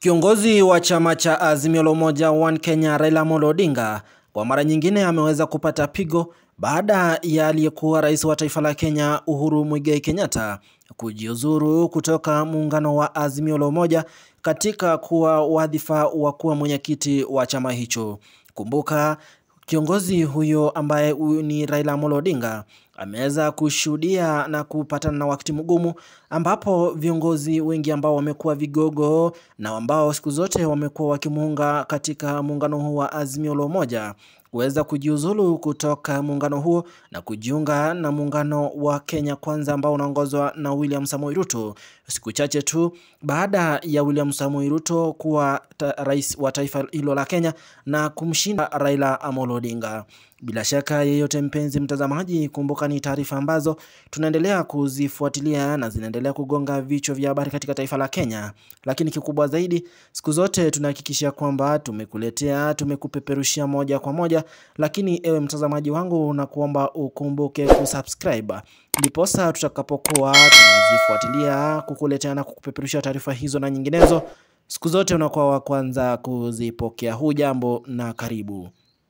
Kiongozi wa chama cha Azimio la Umoja One Kenya Raila Amolo Odinga kwa mara nyingine ameweza kupata pigo baada ya aliyekuwa rais wa taifa la Kenya Uhuru Muigai Kenyatta kujiuzuru kutoka muungano wa Azimio la Umoja katika kuwa wadhifa wa kuwa mwenyekiti wa chama hicho. Kumbuka kiongozi huyo ambaye ni Raila Amolo Odinga ameweza kushuhudia na kupatana na wakati mgumu ambapo viongozi wengi ambao wamekuwa vigogo na ambao siku zote wamekuwa wakimuunga katika muungano huu wa Azimio la Umoja kuweza kujiuzulu kutoka muungano huo na kujiunga na muungano wa Kenya Kwanza ambao unaongozwa na William Samoei Ruto, siku chache tu baada ya William Samoei Ruto kuwa rais wa taifa hilo la Kenya na kumshinda Raila Amolo Odinga. Bila shaka yeyote, mpenzi mtazamaji, kumbuka ni taarifa ambazo tunaendelea kuzifuatilia na zinaendelea kugonga vichwa vya habari katika taifa la Kenya, lakini kikubwa zaidi, siku zote tunahakikisha kwamba tumekuletea, tumekupeperushia moja kwa moja. Lakini ewe mtazamaji wangu, na kuomba ukumbuke kusubscribe, ndiposa tutakapokuwa tunazifuatilia kukuletea na kukupeperushia taarifa hizo na nyinginezo, siku zote unakuwa wa kwanza kuzipokea. Hujambo na karibu.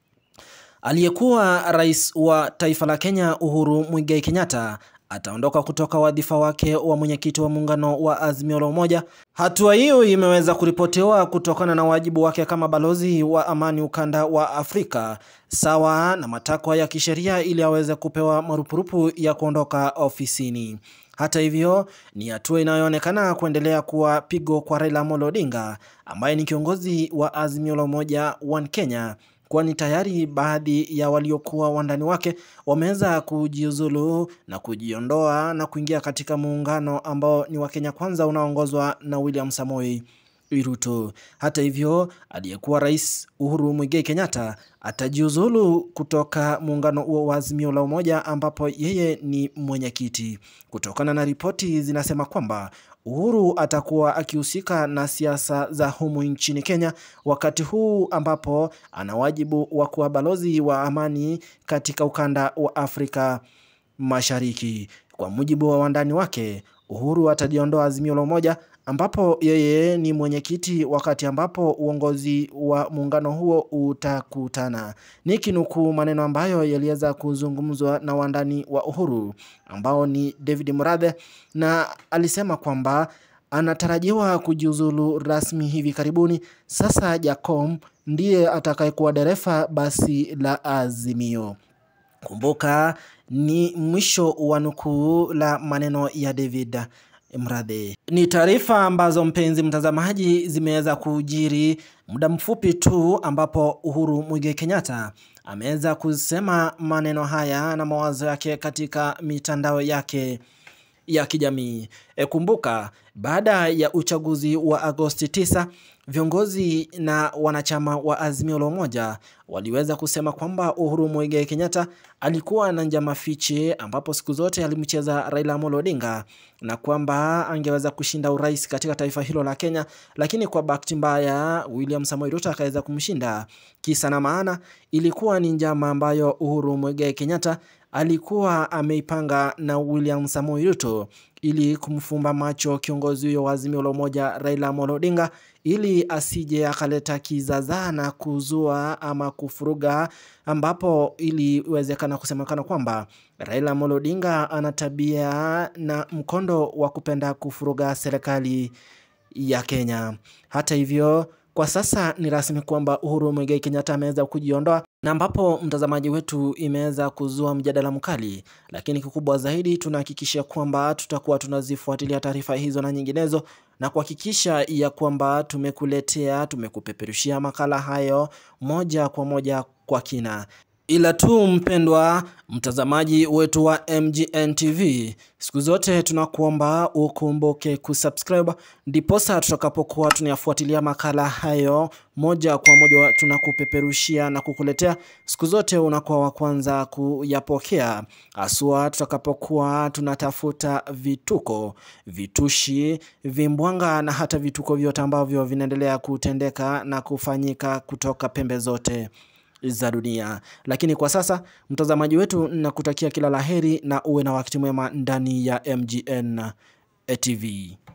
Aliyekuwa rais wa taifa la Kenya Uhuru Muigai Kenyatta ataondoka kutoka wadhifa wake wa mwenyekiti wa muungano wa Azimio la Umoja. Hatua hiyo imeweza kuripotiwa kutokana na wajibu wake kama balozi wa amani ukanda wa Afrika, sawa na matakwa ya kisheria ili aweze kupewa marupurupu ya kuondoka ofisini. Hata hivyo, ni hatua inayoonekana kuendelea kuwa pigo kwa Raila Amolo Odinga ambaye ni kiongozi wa Azimio la Umoja One Kenya kwani tayari baadhi ya waliokuwa wandani wake wameweza kujiuzulu na kujiondoa na kuingia katika muungano ambao ni wa Kenya Kwanza unaoongozwa na William Samoei Ruto. Hata hivyo, aliyekuwa rais Uhuru Muigai Kenyatta atajiuzulu kutoka muungano huo wa Azimio la Umoja ambapo yeye ni mwenyekiti, kutokana na ripoti zinasema kwamba Uhuru atakuwa akihusika na siasa za humu nchini Kenya wakati huu ambapo ana wajibu wa kuwa balozi wa amani katika ukanda wa Afrika Mashariki. Kwa mujibu wa wandani wake, Uhuru atajiondoa Azimio la Umoja ambapo yeye ni mwenyekiti wakati ambapo uongozi wa muungano huo utakutana. Nikinukuu maneno ambayo yaliweza kuzungumzwa na wandani wa Uhuru ambao ni David Murathe, na alisema kwamba anatarajiwa kujiuzulu rasmi hivi karibuni. Sasa Jacom ndiye atakayekuwa dereva basi la Azimio. Kumbuka ni mwisho wa nukuu la maneno ya David Mradhe. Ni taarifa ambazo mpenzi mtazamaji, zimeweza kujiri muda mfupi tu ambapo Uhuru Muigai Kenyatta ameweza kusema maneno haya na mawazo yake katika mitandao yake ya kijamii. E, kumbuka baada ya uchaguzi wa Agosti 9 viongozi na wanachama wa Azimio la Umoja waliweza kusema kwamba Uhuru Muigai Kenyatta alikuwa na njama fiche, ambapo siku zote alimcheza Raila Amolo Odinga na kwamba angeweza kushinda urais katika taifa hilo la Kenya, lakini kwa bahati mbaya William Samoei Ruto akaweza kumshinda. Kisa na maana ilikuwa ni njama ambayo Uhuru Muigai Kenyatta alikuwa ameipanga na William Samoei Ruto ili kumfumba macho kiongozi huyo wa Azimio la Umoja Raila Amolo Odinga ili asije akaleta kizaazaa na kuzua ama kufuruga, ambapo iliwezekana kusemekana kwamba Raila Amolo Odinga ana tabia na mkondo wa kupenda kufuruga serikali ya Kenya. Hata hivyo kwa sasa ni rasmi kwamba Uhuru Muigai Kenyatta ameweza kujiondoa na ambapo mtazamaji wetu imeweza kuzua mjadala mkali, lakini kikubwa zaidi tunahakikisha kwamba tutakuwa tunazifuatilia taarifa hizo na nyinginezo na kuhakikisha ya kwamba tumekuletea, tumekupeperushia makala hayo moja kwa moja kwa kina. Ila tu mpendwa mtazamaji wetu wa MGN TV, siku zote tunakuomba ukumbuke kusubscribe, ndiposa tutakapokuwa tunayafuatilia makala hayo moja kwa moja tunakupeperushia na kukuletea, siku zote unakuwa wa kwanza kuyapokea, haswa tutakapokuwa tunatafuta vituko, vitushi, vimbwanga na hata vituko vyote ambavyo vinaendelea kutendeka na kufanyika kutoka pembe zote za dunia. Lakini kwa sasa mtazamaji wetu, nakutakia kila laheri na uwe na wakati mwema ndani ya MGN TV.